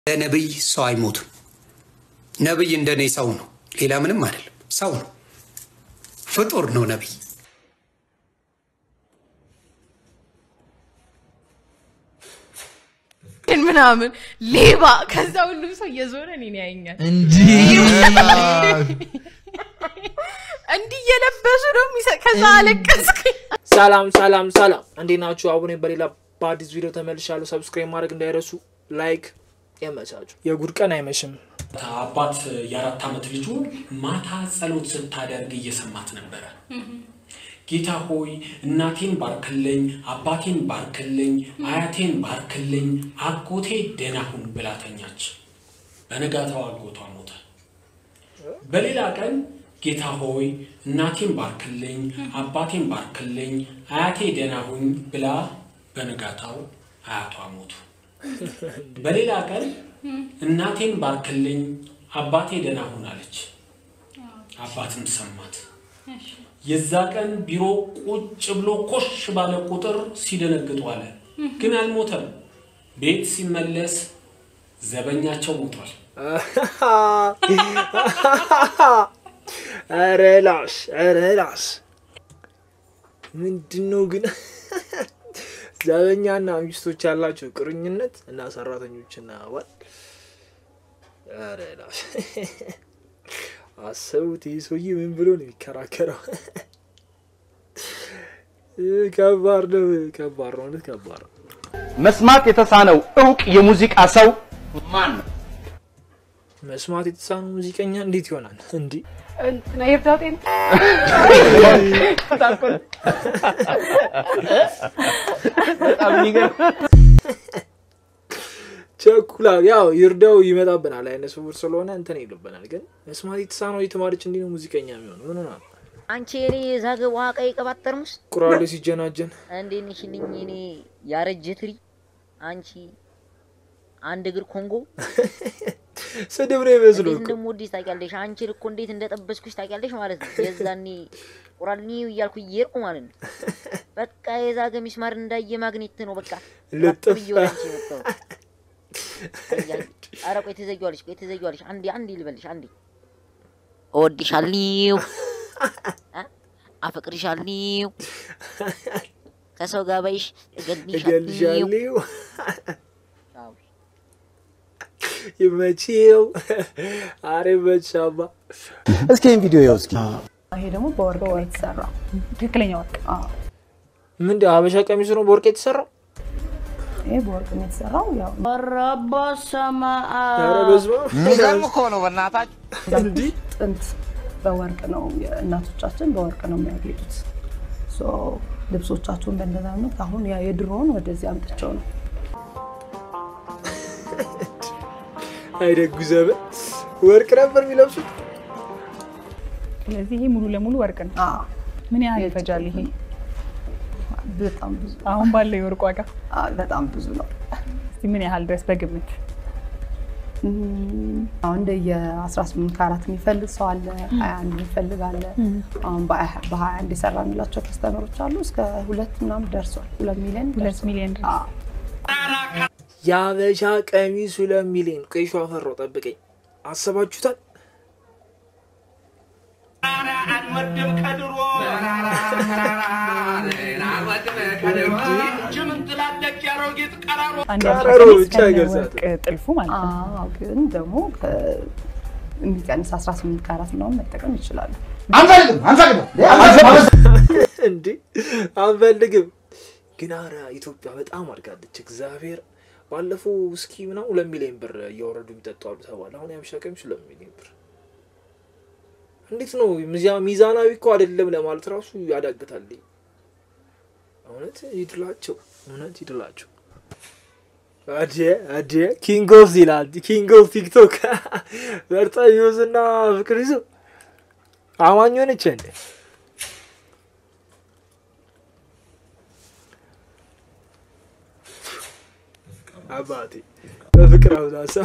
ለነብይ ሰው አይሞትም። ነብይ እንደኔ ሰው ነው፣ ሌላ ምንም አይደለም። ሰው ነው፣ ፍጡር ነው ነብይ። ምናምን ሌባ ከዛ ሁሉም ሰው እየዞረ እኔን ያየኛል። እንዲህ እንዲህ እየለበሱ ነው የሚሰ- ከዛ አለቀስኩኝ። ሰላም ሰላም ሰላም፣ እንዴት ናችሁ? አቡኔ በሌላ በአዲስ ቪዲዮ ተመልሻለሁ። ሰብስክራይብ ማድረግ እንዳይረሱ፣ ላይክ የመቻችሁ የጉድ ቀን አይመሽም። አባት የአራት ዓመት ልጁ ማታ ጸሎት ስታደርግ እየሰማት ነበረ። ጌታ ሆይ እናቴን ባርክልኝ፣ አባቴን ባርክልኝ፣ አያቴን ባርክልኝ፣ አጎቴ ደህና ሁን ብላ ተኛች። በነጋታው አጎቷ ሞተ። በሌላ ቀን ጌታ ሆይ እናቴን ባርክልኝ፣ አባቴን ባርክልኝ፣ አያቴ ደህና ሁን ብላ በነጋታው አያቷ ሞቱ። በሌላ ቀን እናቴን ባርክልኝ አባቴ ደህና ሁን አለች። አባትም ሰማት። የዛ ቀን ቢሮ ቁጭ ብሎ ኮሽ ባለ ቁጥር ሲደነግጡ አለ። ግን አልሞተም። ቤት ሲመለስ ዘበኛቸው ሞቷል። ኧረ ላሽ ኧረ ላሽ ምንድን ነው ግን ዘበኛና ሚስቶች ያላቸው ቁርኝነት እና ሰራተኞችና ባል ኧረ ላሽ አሰቡት። ይህ ሰውዬ ምን ብሎ ነው የሚከራከረው? ከባድ ነው፣ ከባድ ነው፣ እውነት ከባድ ነው። መስማት የተሳነው እውቅ የሙዚቃ ሰው ማን ነው? መስማት የተሳነው ሙዚቀኛ እንዴት ይሆናል? እንዲህ እንትና ይርዳው ጤና በጣም የሚገርም ቸኩላ ያው ይርዳው ይመጣብናል። አይነ ስውር ስለሆነ እንትን ይልብናል። ግን መስማት የተሳነው የተማረች እንዲህ ነው ሙዚቀኛ የሚሆነው ምን ሆና ነው? አንቺ የኔ የዛገ ውሃ ቀይ ቅባት ጠርሙስ ቁራሌ ሲጀናጀን እንዴት ነሽልኝ? እኔ ያረጀ ትሪ አንቺ አንድ እግር ኮንጎ ስድብ ነው ይመስሉ እንዴት እኮ እንደምወድሽ ታውቂያለሽ። አንቺን እኮ እንዴት እንደጠበስኩሽ ታውቂያለሽ ማለት ነው። የዛኔ ቁራልኒው እያልኩ እየሄድኩ ማለት ነው። በቃ የዛገ ሚስማር እንዳየ ማግኔት ነው። በቃ ልጥፍ። ብዬ ወደ አንቺ የመጣሁት። ኧረ ቆይ ትዘጊዋለሽ፣ ቆይ ትዘጊዋለሽ። አንዴ አንዴ ልበልሽ፣ አንዴ እወድሻለሁ፣ አ- አፈቅርሻለሁ፣ ከሰው ጋር ባይሽ እገልሻለሁ። እገልሻለሁ አዎ። ይመችው። አሬ መቻባ እስኪ ይህን ቪዲዮ ያው እስኪ ይሄ ደግሞ በወርቅ ነው የተሰራው። ትክክለኛ ወርቅ። ምንድን ሀበሻ ቀሚሱ ነው በወርቅ የተሰራው? ይሄ በወርቅ ነው የተሰራው። ያው ኧረ በስመ አብ። የሚገርም እኮ ነው በእናታችሁ። እንዲህ ጥንት በወርቅ ነው እናቶቻችን በወርቅ ነው የሚያጌጡት። ሶ ልብሶቻቸውን በእንደዛ አይነት አሁን ያ የድሮውን ወደዚህ አምጥቸው ነው አይደጉ ዘመን ወርቅ ነበር የሚለብሱት። ስለዚህ ይሄ ሙሉ ለሙሉ ወርቅ ነው። አዎ፣ ምን ያህል ይፈጃል ይሄ በጣም ብዙ አሁን ባለው የወርቅ ዋጋ? አዎ፣ በጣም ብዙ ነው። እስቲ ምን ያህል ድረስ በግምት? እም፣ አሁን እንደ የ18 ካራት የሚፈልግ ሰው አለ፣ 21 የሚፈልግ አለ። አሁን በ21 የሰራንላቸው ከስተመሮች አሉ እስከ ሁለት ምናምን ደርሷል። ሁለት ሚሊዮን ሁለት ደርሷል። ሚሊዮን ድረስ አዎ። የሀበሻ ቀሚስ ሁለት ሚሊዮን ቆይ ሸዋ ፈራው ጠብቀኝ። አሰባችሁታል? አንድ ቀረሮ ያበሻ ብቻ ቀሚስ ከነ ይገልጻል። ወርቅ ጥልፉ ማለት ነው። አዎ፣ ግን ደግሞ ከ- የሚቀንስ 18 ካራት ምናምን መጠቀም ይችላሉ። አንፈልግም አንፈልግም እንዴ አንፈልግም። ግን ኧረ ኢትዮጵያ በጣም አድጋለች። እግዚአብሔር ባለፈው እስኪ ምናምን ሁለት ሚሊዮን ብር እያወረዱ የሚጠጡ አሉ ተባለ። አሁን የሀበሻ ቀሚስ ሁለት ሚሊዮን ብር እንዴት ነው? ሚዛ- ሚዛናዊ እኮ አይደለም ለማለት ራሱ ያዳግታል። እውነት ይድላቸው፣ እውነት ይድላቸው። አዴ አዴ ኪንግ ኦፍ ይላል ኪንግ ኦፍ ቲክቶክ በርጣዮዝ እና ፍቅር ይዞ አማኝ ሆነች እንዴ? አባቴ በፍቅር አሁን አሰብ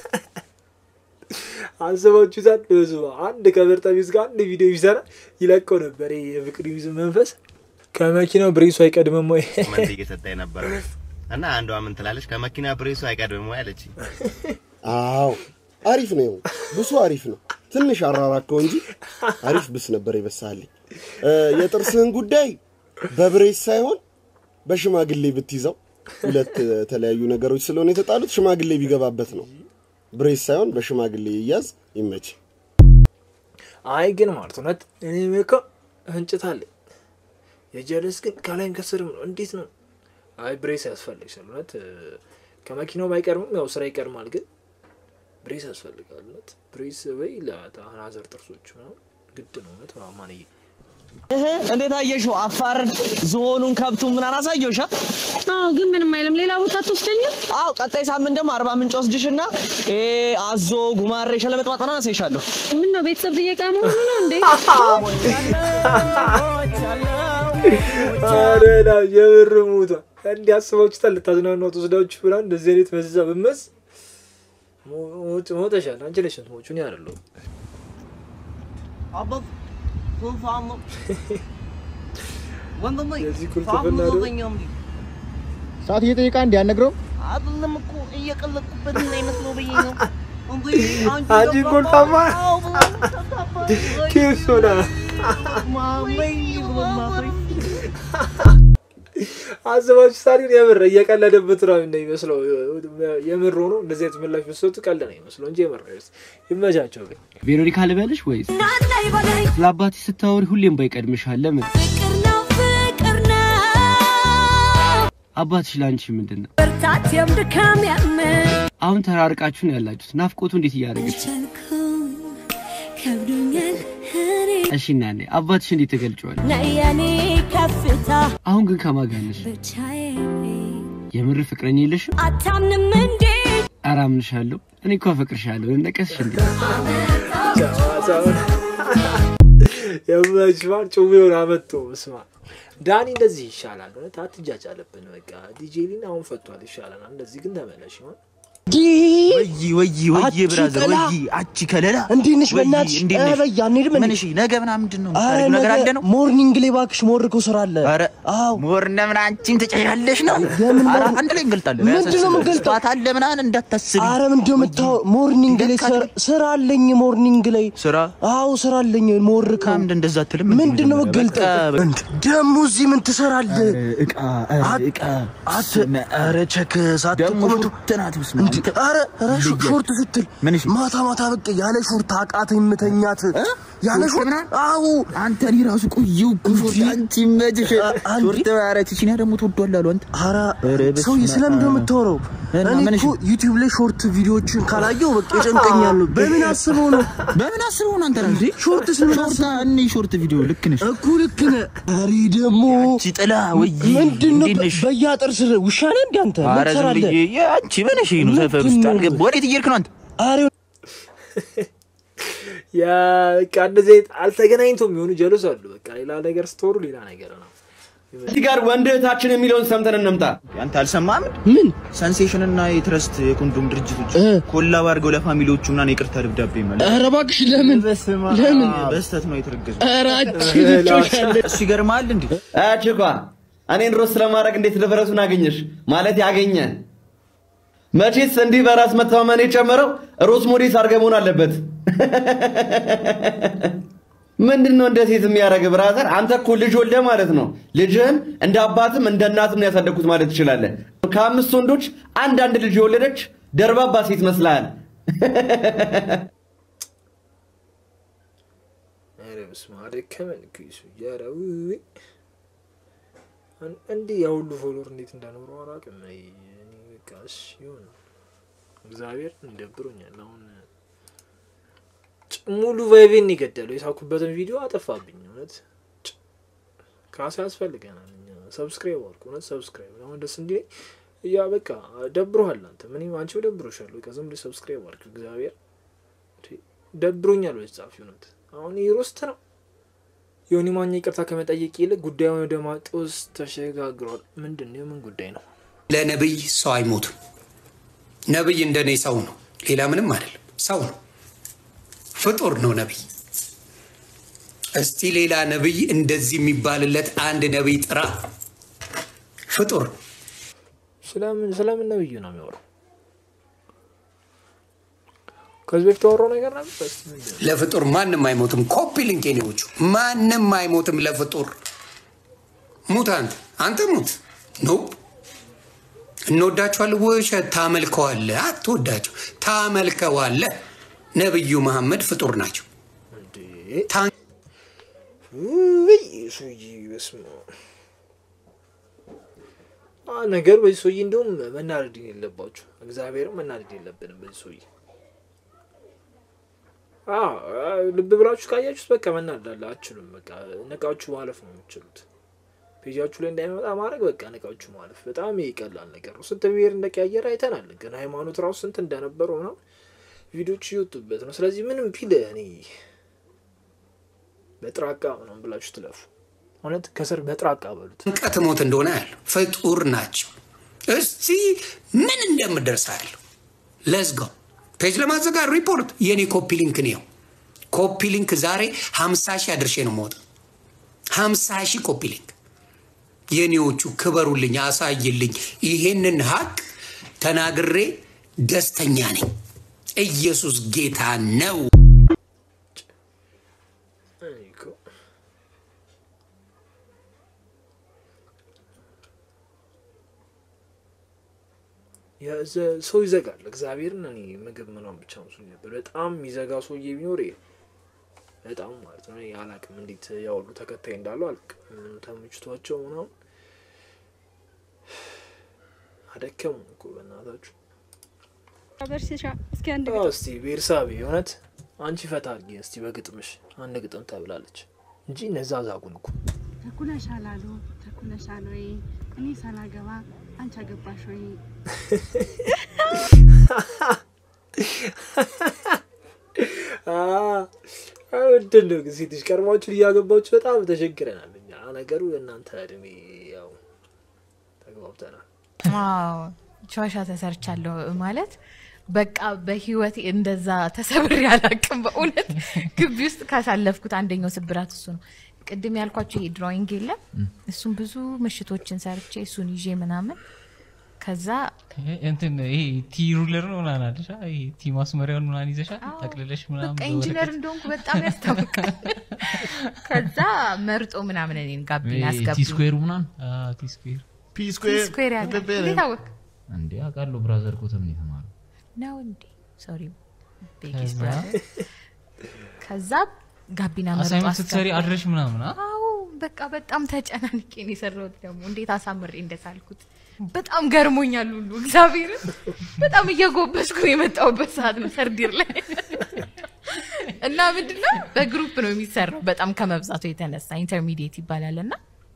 አስባችሁታል? በስመ አብ። አንድ ከበርጣቢስ ጋር አንድ ቪዲዮ ቢሰራ ይለቀው ነበር። ይሄ የፍቅር ይዝ መንፈስ ከመኪናው ብሬሱ አይቀድምም ወይ? ኮመንት እየሰጠ የነበረ እና አንዷ ምን ትላለች? ከመኪና ብሬሱ አይቀድም ወይ አለች። አዎ አሪፍ ነው። ብሱ አሪፍ ነው። ትንሽ አራራከው እንጂ አሪፍ ብስ ነበር የበሳልኝ። የጥርስህን ጉዳይ በብሬስ ሳይሆን በሽማግሌ ብትይዘው ሁለት የተለያዩ ነገሮች ስለሆነ የተጣሉት ሽማግሌ ቢገባበት ነው። ብሬስ ሳይሆን በሽማግሌ ይያዝ። ይመች። አይ ግን ማለት እውነት እኔ እኮ እንጭት አለኝ የጀለስ ግን ከላይም ከስርም ነው። እንዴት ነው? አይ ብሬስ ያስፈልግሻል። እውነት ከመኪናው ባይቀርምም ያው ስራ ይቀርማል፣ ግን ብሬስ ያስፈልጋል። እውነት ብሬስ ወይ ለአናዘር ጥርሶች ምናምን ግድ ነው። እውነት ማማንዬ እንዴት አየሽው? አፋርን፣ ዝሆኑን፣ ከብቱን ምናምን አሳየውሻ? አዎ፣ ግን ምንም አይልም። ሌላ ቦታ ትወስደኛል? አዎ፣ ቀጣይ ሳምንት ደግሞ አርባ ምንጭ ወስድሽና ይሄ አዞ፣ ጉማሬ፣ ሸለመጥማጥ ምናምን አሳይሻለሁ። ምን ነው ቤተሰብ ጥየቃ መሆኑ ነው እንዴ? አረና የብር ሙታ እንዲህ አስባችሁታል? ልታዝናኗት ወስዳችሁ ምናምን እንደዚህ አይነት መዛ ብመስ ሞተሻል። አንቺ ነሽ ሞቹ እኔ አይደለሁም። አባት ፋም ወንድሜ የዚህ ፋም ኩልትፍና ደግሞ ዘበኛም ሰዓት እየጠየቃ እንዲያነግረው አይደለም እኮ እየቀለድኩበት እንዳይመስለው ብዬ ነው። እንዴ አንቺ ኮልታማ ኬሶና አዘባችሁ ሳሪን የምር እየቀለደበት ነው እንደሚመስለው። የምር ሆኖ እንደዚህ አይነት ምላሽ መስጠቱ ቀልድ ነው ይመስለው እንጂ የምር ነው። ይመቻቸው ግን ቬሮኒካ ልበልሽ ወይስ ስለ አባትሽ ስታወሪ ሁሌም ባይቀድምሻል? ለምን? አባትሽ ለአንቺ ምንድን ነው? ብርታቴም ድካም ያምን አሁን ተራርቃችሁ ነው ያላችሁት። ናፍቆቱ እንዴት እያደረገች ነው? ከብዶኛል እኔ እሺ እናኔ አባትሽ እንዴት ተገልጨዋል? ነየኔ ከፍታ አሁን ግን ከማን ጋር ነሽ? ብቻዬ የምር ፍቅረኛ የለሽም? አታምንም እንዴ ኧረ አምንሻለሁ። እኔ እኮ አፈቅርሻለሁ። ነቀስሽ እንዴ? የመችማን ጭዌውን አመጡ። ስማ ዳኒ እንደዚህ ይሻላል። እውነት አትጃጅ አለብን። በቃ ዲጄሊን አሁን ፈቷል፣ ይሻላል። እንደዚህ ግን ተመለሽ ይሆን ወይ ወይ ወይ ብራዘር ወይ አቺ ከለላ እንዴት ነሽ? በእናትሽ እንዴት ኧረ ነሽ? በይ አንሄድም እንዴ? ምን እሺ፣ ነገ ምናምን ምንድን ነው ኧረ የምታደርጊው ነገር አለ ነው? ሞርኒንግ ላይ እባክሽ ሞርኮ ስራ አለ። ኧረ አዎ ሞር እንደምን አንቺም ትጨሻለሽ ነው። የምን ኧረ ሞር- አንድ ላይ እንገልጣለን። ምንድን ነው የምንገልጠው? ስፋት አለ ምናምን እንዳታስቢ። አረ ምንድነው የምታወ- ሞርኒንግ ላይ ስራ- ስራ አለኝ። ሞርኒንግ ላይ ስራ አዎ ስራ አለኝ። ሞርከው ምንድን እንደዛ አትልም? ምንድን ነው የምትገልጠው? በቃ ደግሞ እዚህ ምን ትሰራለህ? እቃ አት- እቃ አት ኧረ ቸክ ደግሞ ሳትቆመጡ ትናት ብስማ እንዴ! ኧረ ኧረ ሾ- ሾርት ስትል ምን እሺ? ማታ ማታ በቃ ያለ ሾርት አቃተኝ የምተኛት ያለ ሾርት ሾርት ምናምን? አዎ አንተ እኔ ራሱ ቆየሁ እኮ ሾርት አንቺ መችሽ አንዴ- ሾርት ኧረ ቺቺኒያ ደግሞ ትወዷል አሉ አንተ ኧረ ኧረ በስመ ሰውዬ አብ። ስለምንድን ነው የምታወራው? እና እኔ ምን እኮ ዩቲዩብ ላይ ሾርት ቪዲዮዎችን ካላየው በቃ ይጨንቀኛል። በምን አስበው ነው በምን አስበው ነው አንተ ራሱ ሾርት ስለምን ሾርት እኔ ሾርት ቪዲዮ ልክ ነሽ እኮ ልክ ነህ። ኧረ ደግሞ አንቺ ጥላ ወይ ምንድን ነው እንዴት ነሽ? በየአጥር ስር ውሻ ነህ እንደ አንተ ምን ኧረ ዝም ትሰራለህ? ብዬ አንቺ ምን እሺ ነው ሰፈር ውስጥ ምንድን ነው? አልገባም ወዴት እየሄድክ ነው አንተ ኧረ ያ በቃ እንደዚህ አይነት አልተገናኝቶም የሚሆኑ ጀሎስ አሉ። በቃ ሌላ ነገር ስትወሩ ሌላ ነገር ነው። እዚህ ጋር ወንድ እህታችን የሚለውን ሰምተን እንምጣ። አንተ አልሰማህም ምን ሰንሴሽን እና የትረስት የኮንዶም ድርጅቶች ኮላብ አድርገው ለፋሚሊዎቹ ምናምን የቅርታ ደብዳቤ ማለት ኧረ እባክሽ ለምን ለምን በስተት ነው የተረገዙ ኧረ አንቺ ልጆች አለ እሱ ይገርምሃል እንዴ አችኳ እኔን ሮስ ለማድረግ እንዴት ድፍረቱን አገኘሽ? ማለት ያገኘ መቼስ እንዲህ በራስ መተማመን የጨመረው ሮስ ሞዴስ አድርገህ መሆን አለበት። ምንድን ነው እንደ ሴት የሚያደርግ ብራዘር? አንተ እኮ ልጅ ወልደህ ማለት ነው ልጅህን እንደ አባትም እንደ እናትም ነው ያሳደግኩት ማለት ትችላለህ። ከአምስት ወንዶች አንድ አንድ ልጅ የወለደች ደርባባ ሴት መስልሃል። ኧረ በስመ አብ ደከመን እኮ ይሱ ኧረ ውይ እን- እንዲህ ያ ሁሉ ፎሎወር እንዴት እንዳኖረው አላውቅም። አይ እኔ በቃ እሺ ይሁን እግዚአብሔር እንደብሮኛል። አሁን ጭ- ሙሉ ቫይቤን የገደለው የሳኩበትን ቪዲዮ አጠፋብኝ። እውነት ጭ- ካሳ ያስፈልገናል። እኛ ሰብስክራይብ አልኩ እውነት ሰብስክራይብ አሁን ደስ እንዲህ ያ በቃ ደብሮሃል አንተ ምን አንቺ ደብሮሻል። በቃ ዝም ብለሽ ሰብስክራይብ አልክ እግዚአብሔር እንዴ፣ ደብሮኛል ወይ ጻፊ እውነት አሁን ይህ ሮስት ነው። ዮኒ ማኛ ይቅርታ ከመጠየቅ ይልቅ ጉዳዩን ወደ ማጦስ ተሸጋግሯል። ምንድን ነው? የምን ጉዳይ ነው? ለነብይ ሰው አይሞትም። ነብይ እንደኔ ሰው ነው፣ ሌላ ምንም አይደለም። ሰው ነው፣ ፍጡር ነው ነብይ። እስቲ ሌላ ነብይ እንደዚህ የሚባልለት አንድ ነብይ ጥራ። ፍጡር ነው። ስለምን ስለምን ነብዩ ነው የሚያወራው? ከዚህ በፊት ያወራው ነገር ነበር። እስኪ ምንድን ነው? ለፍጡር ማንም አይሞትም። ኮፒ ሊንክ የኔዎቹ ማንም አይሞትም ለፍጡር። ሙት አንተ አንተ ሙት ኖ እንወዳቸዋለን። ውሸት ታመልከዋለህ። አትወዳቸው፣ ታመልከዋለህ። ነብዩ መሐመድ ፍጡር ናቸው። ታ- ውይ ሰውዬ በስመ አብ። አ ነገር በዚህ ሰውዬ እንደውም መናደድ የለባችሁ። እግዚአብሔርም መናደድ የለብንም በዚህ ሰውዬ። አ ልብ ብላችሁ ካያችሁት በቃ መናደድ አችሉም። በቃ ነቃችሁ ማለፍ ነው የምትችሉት። ፔጃችሁ ላይ እንዳይመጣ ማድረግ በቃ ነቃችሁ ማለፍ በጣም ይቀላል ነገር ነው። ስንት ብሔር እንደቀያየረ አይተናል። ግን ሃይማኖት ራሱ ስንት እንደነበረው ምናምን ቪዲዮች እየወጡበት ነው። ስለዚህ ምንም ቢል እኔ በጥራቃ ምናምን ብላችሁ ትለፉ። እውነት ከስር በጥራቃ በሉት። ጭንቀት ሞት እንደሆነ ያለው ፍጡር ናቸው። እስቲ ምን እንደምደርስ ያለው ለዝጋው ፔጅ ለማዘጋት ሪፖርት የኔ ኮፒ ሊንክ ነው። ኮፒ ሊንክ ዛሬ ሀምሳ ሺህ አድርሼ ነው የምወጣው። ሀምሳ ሺህ ኮፒ ሊንክ የኔዎቹ ክበሩልኝ፣ አሳይልኝ። ይሄንን ሀቅ ተናግሬ ደስተኛ ነኝ። ኢየሱስ ጌታ ነው። እኔ እኮ የዘ- ሰው ይዘጋል። እግዚአብሔርን እኔ ምግብ ምናምን ብቻ መስሎኝ ነበር። በጣም የሚዘጋ ሰውዬ ቢኖር ይሄ ነው። በጣም ማለት ነው። እኔ አላቅም እንዴት ያወሉ ተከታይ እንዳለው አላቅም። ምን ተመችቷቸው ምናምን አደከሙ እኮ በእናታችሁ። በርሲሻ እስኪ አንድ አዎ፣ እስቲ ቤርሳቤ እውነት አንቺ ፈታ አድርጊ እስቲ በግጥምሽ አንድ ግጥም ተብላለች እንጂ እነዛ ዛጉን እኮ ተኩለሻል አሉ ተኩለሻል ወይ እኔ ሳላገባ አንቺ አገባሽ ወይ ምንድን ነው ግን ሴቶች ቀድማችሁን እያገባችሁ በጣም ተቸግረናል። እኛ ነገሩ እናንተ እድሜ ያው ተግባብተናል። አዎ ጨዋሻ ተሰርቻለሁ ማለት በቃ በህይወት እንደዛ ተሰብሬ አላቅም። በእውነት ግቢ ውስጥ ካሳለፍኩት አንደኛው ስብራት እሱ ነው። ቅድም ያልኳቸው ይሄ ድሮይንግ የለም እሱን ብዙ ምሽቶችን ሰርቼ እሱን ይዤ ምናምን ከዛ እንትን ይሄ ቲ ሩለር ነው ምናምን አለሽ አ? ይሄ ቲ ማስመሪያውን ምናምን ይዘሻል ጠቅልለሽ ምናምን በቃ ኢንጂነር በወረቀት? እንደሆንኩ በጣም ያስታውቃል። ከዛ መርጦ ምናምን እኔን ጋቢና ይሄ አስገቡ። ቲ ስኩዌሩ ምናምን አ፣ ቲ ስኩዌር ፒ ቲ ስኩዌር ያለ እንዴት አወቅ እንዴ አውቃለሁ ብራዘር ኮተም ነው የተማረው ነው እንዴ? ሶሪ ቤጊስ ከዛ? ብራዘር። ከዛ ጋቢና መርጦ አሳይመንት ስትሰሪ አስገባ። አድረሽ ምናምን አ? አዎ በቃ በጣም ተጨናንቄ ነው የሰራሁት። ደግሞ እንዴት አሳምሬ እንደሳልኩት በጣም ገርሞኛል ሁሉ እግዚአብሔርን በጣም እየጎበስኩ የመጣሁበት ሰዓት ነው ሰርዲር ላይ እና ምንድነው በግሩፕ ነው የሚሰራው በጣም ከመብዛቱ የተነሳ ኢንተርሚዲየት ይባላል እና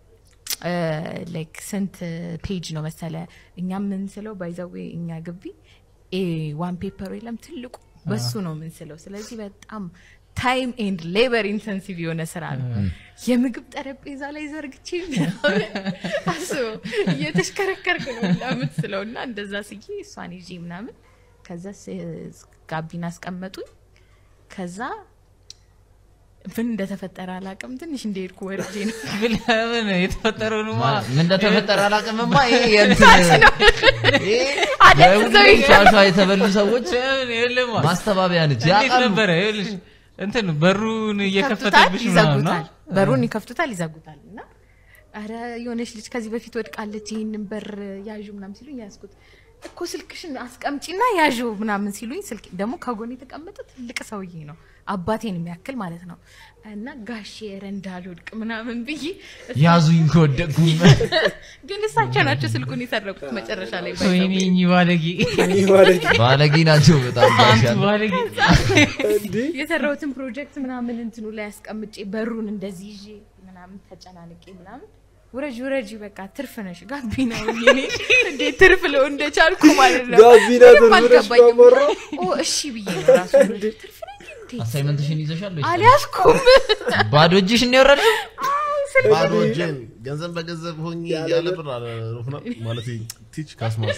ላይክ ስንት ፔጅ ነው መሰለ እኛ የምንስለው ባይዘዌ እኛ ግቢ ኤ ዋን ፔፐር የለም ትልቁ በሱ ነው የምንስለው ስለዚህ በጣም ታይም ኤንድ ሌበር ኢንተንሲቭ የሆነ ስራ ነው የምግብ ጠረጴዛ ላይ ዘርግቼ ምናምን አስበው እየተሽከረከርክ ነው እና የምትስለው እና እንደዛ ስዬ እሷን ይዤ ምናምን ከዛ ስ- ጋቢና አስቀመጡኝ ከዛ ምን እንደተፈጠረ አላውቅም ትንሽ እንደሄድኩ ወርጄ ነው ምን የተፈጠረውንማ ምን እንደተፈጠረ አላውቅምማ። ይሄ የእንትን ታች ነው አደንዝዘውኝ ሻሿ የተበሉ ሰዎች የለማ ማስተባበያ ነች። እንዴት ያውቃሉ። ነበረ ይኸውልሽ እንትን በሩን ይከፍቱታል እየከፈተብሽ ምናምን ነው ይዘጉታል በሩን ይከፍቱታል ይዘጉታል እና አረ የሆነች ልጅ ከዚህ በፊት ወድቃለች ይህንን በር ያዡ ምናምን ሲሉኝ ያዝኩት እኮ ስልክሽን አስቀምጪና ያዡ ምናምን ሲሉኝ ስልክ ደግሞ ከጎን የተቀመጠ ትልቅ ሰውዬ ነው አባቴን የሚያክል ማለት ነው እና ጋሼ ኧረ እንዳልወድቅ ምናምን ብዬ ያዙኝ ከወደቅኩም ግን እሳቸው ናቸው ስልኩን የሰረቁት መጨረሻ ላይ by the ወይኔ way። እኚህ ባለጌ ባለጌ ናቸው በጣም አንቱ ጋሻ ባለጌ የሰራሁትን ፕሮጀክት ምናምን እንትኑ ላይ አስቀምጬ በሩን እንደዚህ ይዤ ምናምን ተጨናንቄ ምናምን ውረጅ ውረጅ በቃ ትርፍ ነሽ ጋቢና ሆኜ እኔ እንዴት ትርፍ ለው እንደቻልኩ ማለት ነው ጋቢና ምንም ትርፍ ነሽ አልገባኝም። ማመራ? ኦ እሺ ብዬ ነው ራሱ ትርፍ ነኝ እንዴ? አሳይመንትሽን ይዘሻል ወይስ? አልያዝኩም ባዶ እጅሽን ነው የወረድሽው? ባዶ እጄን ገንዘብ በገንዘብ ሆኜ ያለ ብር አለ ሩፍና ማለት ቲች ካስማስ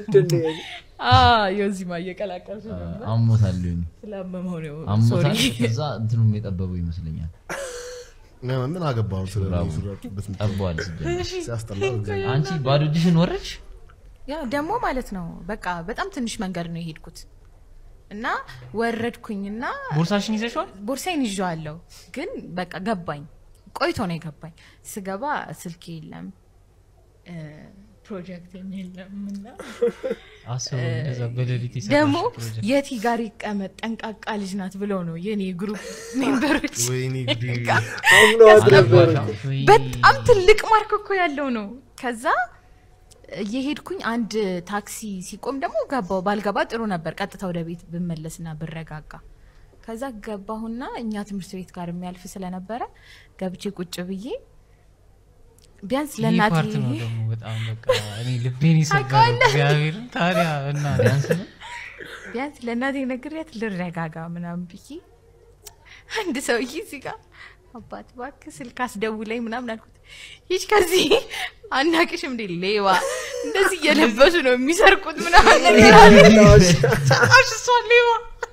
የዚማ እየቀላቀልሽ ነው እና አሞታል ሊሆን ስላመመው ነው አሞታል። ሶሪ ከዛ እንትኑም የጠበበው ይመስለኛል። ምን አገባው ስለ ሹራቡ ሱሪ ያልኩበት ምክንያት? ጠቧል ሲጀመር። ሲያስጠላ እግዚአብሔር። አንቺ ባዶ እጅሽን ወረድሽ? ያ ደግሞ ማለት ነው በቃ በጣም ትንሽ መንገድ ነው የሄድኩት እና ወረድኩኝና ቦርሳሽን ይዘሽዋል? ቦርሳዬን ይዤዋለሁ፣ ግን በቃ ገባኝ። ቆይቶ ነው የገባኝ። ስገባ ስልክ የለም እ፣ ፕሮጀክትም የለም እና አስቡ እንደዛ በሌሊት የሰራሽ ደግሞ ፕሮጀክት። የቲ ጋር ይቀመጥ ጠንቃቃ ልጅ ናት ብለው ነው የኔ ግሩፕ ሜምበሮች ወይኔ ጉዴ። አምነው አድረበር በጣም ትልቅ ማርክ እኮ ያለው ነው። ከዛ እየሄድኩኝ አንድ ታክሲ ሲቆም ደግሞ ገባው። ባልገባ ጥሩ ነበር፣ ቀጥታ ወደ ቤት ብመለስና ብረጋጋ። ከዛ ገባሁና እኛ ትምህርት ቤት ጋር የሚያልፍ ስለነበረ ገብቼ ቁጭ ብዬ ቢያንስ ይህ ለእናቴ ፓርት ነው ደግሞ በጣም በቃ እኔ ልቤን ይሰበረው ታውቀዋለህ? እግዚአብሔርን ታዲያ እና ቢያንስ ነው ቢያንስ ለእናቴ ነግሬያት ልረጋጋ ምናምን ብዬ አንድ ሰውዬ እዚህ ጋር አባት እባክህ ስልክ አስደውለኝ ምናምን አልኩት። ይች ከዚህ አናቅሽም እንዴ ሌባ እንደዚህ እየለበሱ ነው የሚሰርቁት ምናምን ነገር አለ። ጭራሽ እሷ ሌባ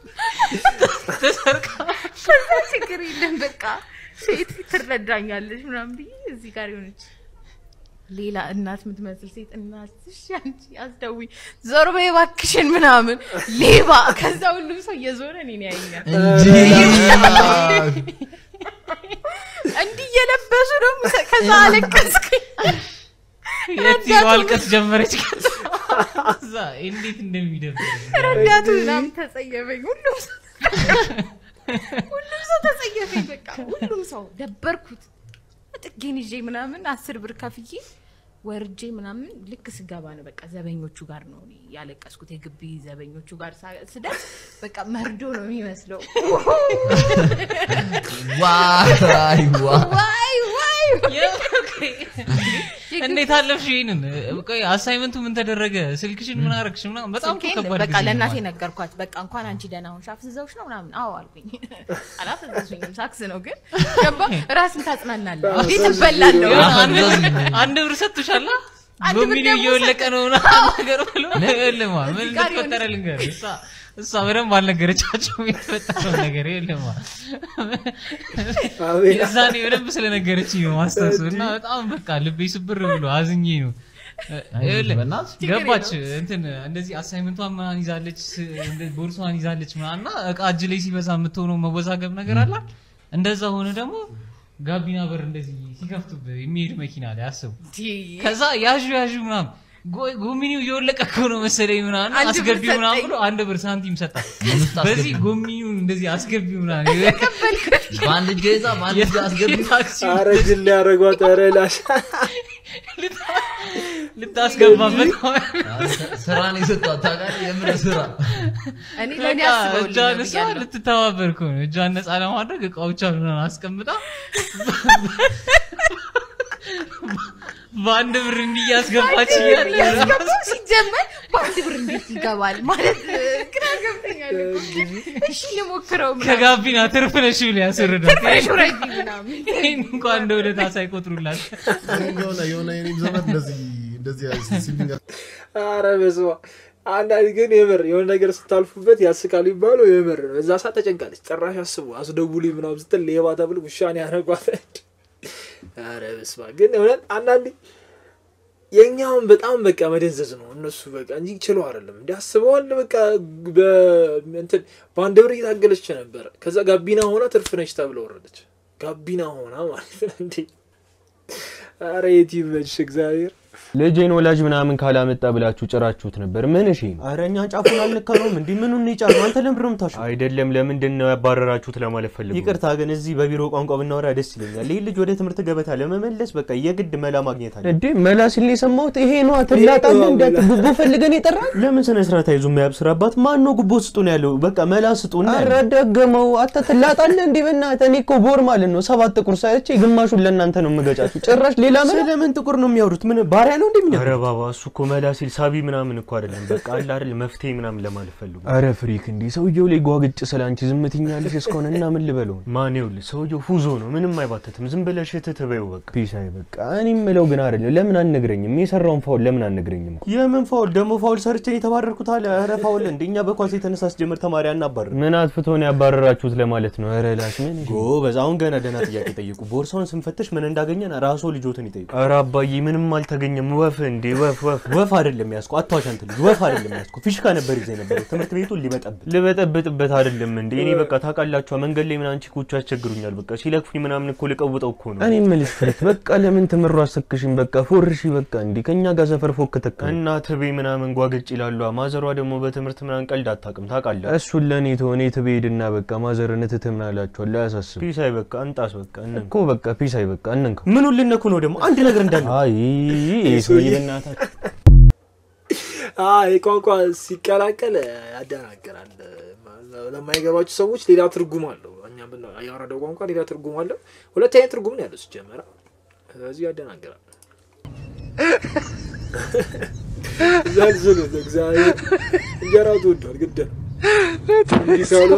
ተሰርቃ ከዛ ችግር የለም በቃ ሴት ትረዳኛለች ምናምን ብዬ እዚህ ጋር የሆነች ሌላ እናት የምትመስል ሴት እናትሽ አንቺ አስደውይ ዞር በይ እባክሽን ምናምን ሌባ ከዛ ሁሉም ሰው እየዞረ እኔን ያየኛል እንዲህ እየለበሱ ነው ምሰ- ከዛ አለቀስኩኝ የት ረዳቱ ማልቀስ ጀመረች ከዛ እንዴት እንደሚደብር ረዳቱ ምናምን ተጸየፈኝ ሁሉም ሰው ሁሉም ሰው ተጸየፈኝ በቃ ሁሉም ሰው ደበርኩት ጥጌን ይዤ ምናምን አስር ብር ከፍዬ ወርጄ ምናምን ልክ ስገባ ነው በቃ ዘበኞቹ ጋር ነው እኔ ያለቀስኩት የግቢ ዘበኞቹ ጋር ሳ- ስደርስ በቃ መርዶ ነው የሚመስለው ዋይ ዋይ ዋይ ዋይ እንዴት አለፍሽ ይሄንን ቆይ አሳይመንቱ ምን ተደረገ ስልክሽን ምን አረግሽ ምናምን በጣም እኮ ስልኬን ከባድ በቃ ጊዜ ነው ለእናቴ ማለት። ነገርኳት። በቃ እንኳን አንቺ ደህና ሆንሽ አፍዝዘውሽ ነው ምናምን። አዎ አልኩኝ። አላፈዘዙኝም፣ ሳክስ ነው ግን ገባ ራስን ታጽናናለህ። እንዴት እበላለሁ? የሆነ አንድ- አንድ ብር ሰጥቶሻል አ? አንድ ብር በሚሊዮን ደግሞ እየወለቀ ነው ምናምን ነገር ብሎ ይኸውልህማ ምን እዚህ ጋር እንደተፈጠረ ልንገርህ እሷ እሷ በደንብ አልነገረቻቸውም የተፈጠረውን ነገር ይኸውልህማ የዛኔ በደንብ ስለነገረችኝ ነው ማስታወሱ እና በጣም በቃ ልቤ ስብር ብሎ አዝኜ ነው ይኸውልህ ገባች እንትን እንደዚህ አሳይመንቷን ምናምን ይዛለች ስ- እንደ- ቦርሷን ይዛለች ምናምን እና እቃ እጅ ላይ ሲበዛ የምትሆነው መወዛገብ ነገር አላት እንደዛ ሆነ ደግሞ ጋቢና በር እንደዚህ ሲከፍቱብህ የሚሄድ መኪና ላይ አስቡ ከዛ ያዡ ያዡ ምናምን ጎ- ጎሚኒው እየወለቀ እኮ ነው መሰለኝ ምናምን አንድ ብር አስገቢው ምናምን ሰጠኝ። ብሎ አንድ ብር ሳንቲም ሰጣት በዚህ ጎሚኒውን እንደዚህ አስገቢው ምናምን በአንድ እጅ ይዛ በአንድ እጅ አስገቢ ኧረ ጅል ሊያደርጓት ኧረ ላሽ ልታስገባበት ስራን የሰጧት ታውቃለህ የምር ስራ እኔ ለእኔ በቃ አስበውልኝ እጇን ነው እሷ ብያለሁ። ልትተባበር እኮ ነው እጇን ነፃ ለማድረግ እቃዎቿን ምናምን አስቀምጣ በአንድ ብር እንዲህ እያስገባች እያለ ያስገባው ሲጀመር በአንድ ብር እንዴት ይገባል ማለት ግራ ገብቶኛል እኮ። እሺ ልሞክረው ምናምን። ከጋቢና ትርፍ ነሽ ብሎ ያስወርዳል ትርፍ ነሽ ውረጂ ምናምን። ይህን እንኳን እንደ ውለታ ሳይቆጥሩላት የሆነ የሆነ የኔም ዘመድ እንደዚህ እንደዚህ ሲሊንግ አረ በስመ አብ። አንዳንድ ግን የምር የሆነ ነገር ስታልፉበት ያስቃል ይባለው የምር ነው። እዛ ሰዓት ተጨንቃለች። ጭራሽ አስቡ አስደውሉኝ ምናምን ስትል ሌባ ተብሎ ውሻን ያደረጓት። አረ በስመ አብ። ግን እውነት አንዳንዴ የእኛውን በጣም በቃ መደንዘዝ ነው እነሱ በቃ እንጂ ችለው አይደለም እንዲ አስበዋል። በቃ በእንትን በአንድ ብር እየታገለች ነበረ። ከዛ ጋቢና ሆና ትርፍ ነች ተብለ ወረደች። ጋቢና ሆና ማለት ነው እንዴ! አረ የት ይመችሽ እግዚአብሔር ልጄን ወላጅ ምናምን ካላመጣ ብላችሁ ጭራችሁት ነበር። ምን እሺ? ኧረ እኛን ጫፉን አልነካነውም። እንዲህ ምኑን ይጫሉ? አንተ ለምንድን ነው የምታሹ? አይደለም፣ ለምንድን ነው ያባረራችሁት ለማለት ፈልጉ። ይቅርታ ግን እዚህ በቢሮ ቋንቋ ብናወራ ደስ ይለኛል። ይህ ልጅ ወደ ትምህርት ገበታ ለመመለስ በቃ የግድ መላ ማግኘት አለ። እንዴ መላ ሲል ነው የሰማሁት። ይሄ ነው ትላጣለህ። እንዴት ጉቦ ፈልገን የጠራ ለምን ስነ ስርዓት አይዙ የሚያብስራባት ማን ነው? ጉቦ ስጡን ያለው በቃ መላ ስጡን። ኧረ ደገመው። አንተ ትላጣለህ እንዴ? በእናትህ እኔ እኮ ቦር ማለት ነው ሰባት ጥቁር ሳይቼ ግማሹን ለእናንተ ነው የምገጫችሁ። ጭራሽ ሌላ ምን ስለምን ጥቁር ነው የሚያወሩት? ምን ባሪያ ነው እንደሚያ ኧረ ባባ እሱ እኮ መላ ሲል ሳቢ ምናምን እኮ አይደለም። በቃ አለ አይደል መፍትሄ ምናምን ለማለት ፈልጉ። ኧረ ፍሪክ እንዲህ ሰውየው ላይ ጓግጭ ስለ አንቺ ዝም ትኛለሽ እስከሆነ እና ምን ልበለው? ማን ይኸውልህ ሰውየው ፉዞ ነው ምንም አይባተትም። ዝም ብለሽ እትት በይው በቃ ፒስ። አይ በቃ እኔ የምለው ግን አይደለም ለምን አልነግረኝም? የሰራውን ፋውል ለምን አልነግረኝም? የምን ፋውል ደግሞ ፋውል ሰርቼ የተባረርኩት አለ። ኧረ ፋውል እንደ እኛ በኳስ የተነሳ አስጀምር ተማሪ አናባርር። ምን አጥፍቶ ነው ያባረራችሁት ለማለት ነው? ኧረ ላሽ ምን ጎበዝ፣ አሁን ገና ደህና ጥያቄ ጠይቁ። ቦርሳውን ስንፈትሽ ምን እንዳገኘን ራስዎ ልጆትን ይጠይቁ። ኧረ አባዬ ምንም አልተገኘም። ወፍ እንዴ ወፍ ወፍ ወፍ አይደለም ያዝኩ። አትዋሽ አንተ ልጅ ወፍ አይደለም ያዝኩ። ፊሽካ ነበር ይዘህ የነበረው ትምህርት ቤቱን ሊበጠብጥ ልበጠብጥበት አይደለም እንዴ እኔ በቃ ታውቃላችኋ መንገድ ላይ ምናምን ቺኮቹ ያስቸግሩኛል። በቃ ሲለክፉኝ ምናምን እኮ ልቀውጠው እኮ ነው። እኔ የምልሽ ፍሬት በቃ ለምን ትምሩ አሰክሽኝ በቃ ፎርሺ በቃ እንዴ ከኛ ጋር ሰፈር ፎክ ተካ እና ትቤ ምናምን ጓገጭ ይላሉ። ማዘሯ ደግሞ በትምህርት ምናምን ቀልድ አታውቅም ታውቃለህ። እሱን ለእኔ ተሆነ ትቤ ሄድና በቃ ማዘርን እትትህ ምን አላችኋል አያሳስብ። ፒስ አይ በቃ እንጣስ በቃ እነን እኮ በቃ ፒስ አይ በቃ እነንከው ምኑን ልነኩ ነው ደግሞ አንድ ነገር እንዳለ አይ ይሄ ሰውዬ በእናታችሁ ይህ ቋንቋ ሲቀላቀል ያደናግራል። ለማይገባቸው ሰዎች ሌላ ትርጉም አለው። እኛ ያወረደው ቋንቋ ሌላ ትርጉም አለው። ሁለት አይነት ትርጉም ነው ያለው ሲጀመረ። ስለዚህ ያደናግራል። ዘልዝሉት እግዚአብሔር እንጀራው ተወዷል። ግድ ነው እንዲህ ካልሆነ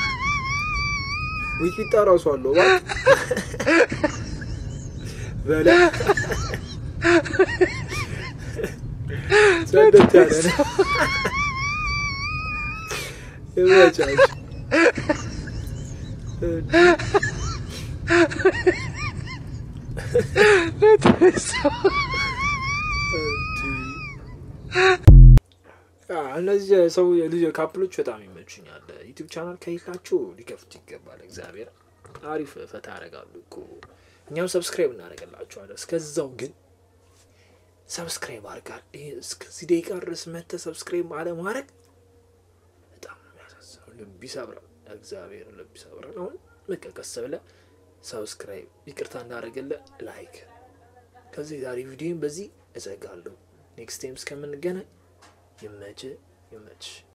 ዊቂጣ ራሱ አለው እባክህ በለ ጸደት ያለ ነው። ይመቻችሁ። እነዚህ ሰው ልጅ ካፕሎች በጣም ይመቹኛል። ዩቲዩብ ቻናል ከሌላችሁ ሊከፍቱ ይገባል። እግዚአብሔር አሪፍ ፈታ ያደርጋሉ እኮ እኛም ሰብስክራይብ እናደርግላችኋለን። እስከዛው ግን ሰብስክራይብ አድርጋል። እስከዚህ ደቂቃ ድረስ መተህ ሰብስክራይብ አለማድረግ በጣም ነው የሚያሳዝነው። ልብ ይሰብራል። እግዚአብሔር ልብ ይሰብራል። አሁን በቃ ቀስ ብለህ ሰብስክራይብ ይቅርታ እንዳደረግልህ ላይክ። ከዚህ ዛሬ ቪዲዮን በዚህ እዘጋለሁ። ኔክስት ታይም እስከምንገናኝ ይመች ይመች።